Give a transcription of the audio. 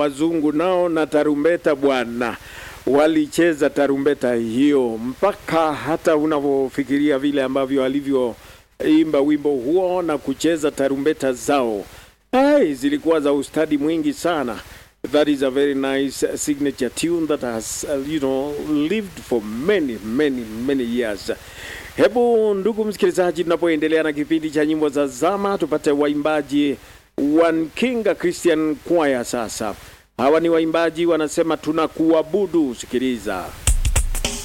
wazungu nao na tarumbeta bwana walicheza tarumbeta hiyo mpaka hata unavyofikiria vile ambavyo walivyoimba wimbo huo na kucheza tarumbeta zao ai zilikuwa za ustadi mwingi sana that is a very nice signature tune that has uh, you know lived for many many many years hebu ndugu msikilizaji tunapoendelea na kipindi cha nyimbo za zama tupate waimbaji One King Christian Choir sasa hawa ni waimbaji wanasema tunakuabudu sikiliza